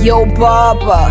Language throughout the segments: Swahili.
Yo papa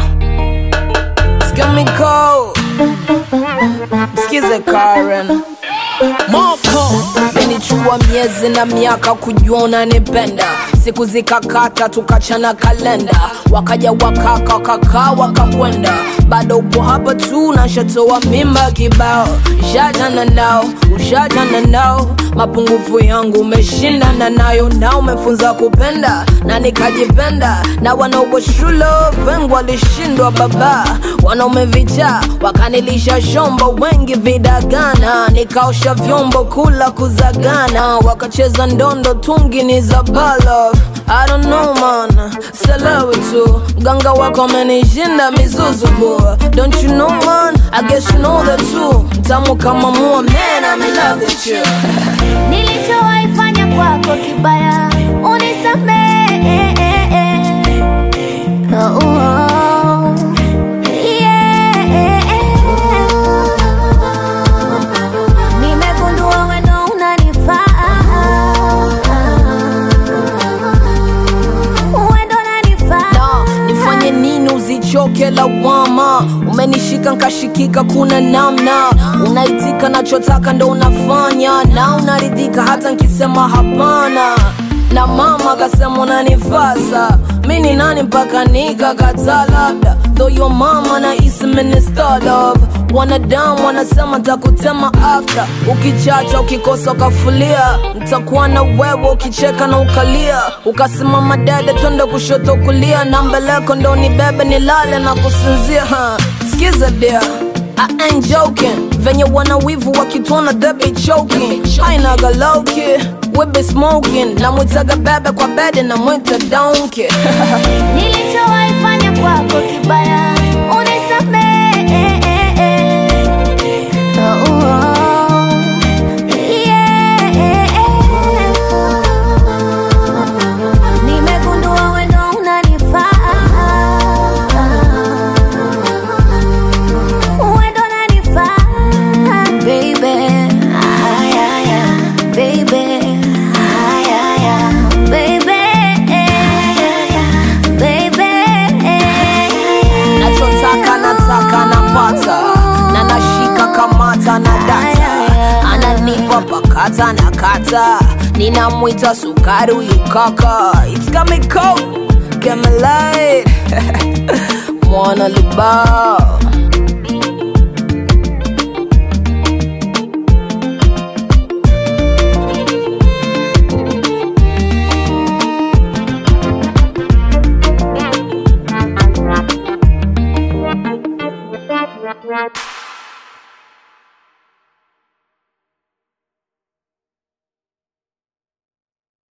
Skimiko Msikize Karen Moko Menichukua miezi na miaka kujua unanipenda siku zikakata tukachana kalenda wakaja wakaka wakakaa wakakwenda bado upo hapa tu nashatoa mimba kibao shajana nao ushajana nao mapungufu yangu umeshindana nayo na umefunza kupenda na nikajipenda na wanaopo shule vengu walishindwa baba wanaume vita wakanilisha shombo wengi vidagana nikaosha vyombo kula kuzagana wakacheza ndondo tungi ni za bala I don't know man, selewi tu mganga wako amenishinda mizuzu boy Don't you know man, I guess you know that too Mtamu kama mua man, I'm in love with you nilichowaifanya kwako kibaya unisamehe oh, oh, yeah. nimegundua wendo unanifaa wendo unanifaa na nifanye nini uzichoke lawama umenishika nkashikika kuna namna unaitika nachotaka ndo unafanya na unaridhika hata nkisema hapana na mama akasema unanifasa mi ni nani mpaka nikakataa labda though your mama na isi minister love wanadamu wanasema takutema after ukichacha ukikosa ukafulia ntakuwa na wewe ukicheka na ukalia ukasimama dede twende kushoto kulia na mbeleko ndo ni bebe nilale na kusinzia ha. skiza dia I ain't joking venye wana wivu wakituona they be choking ainaga lowki we be smoking namwitaga bebe kwa bede namwita donki nilichowaifanya kwako kibaya unisamehe oh, oh, yeah. nimegundua wendo unanifaa wendo unanifaa baby Ay, ay, ay. baby Ay, ay, ay. baby baby nachotaka nataka napata na nashika kamata na data ananipa pakata na kata ninamwita sukari huyu kaka It's coming cold, get me light mwana lubao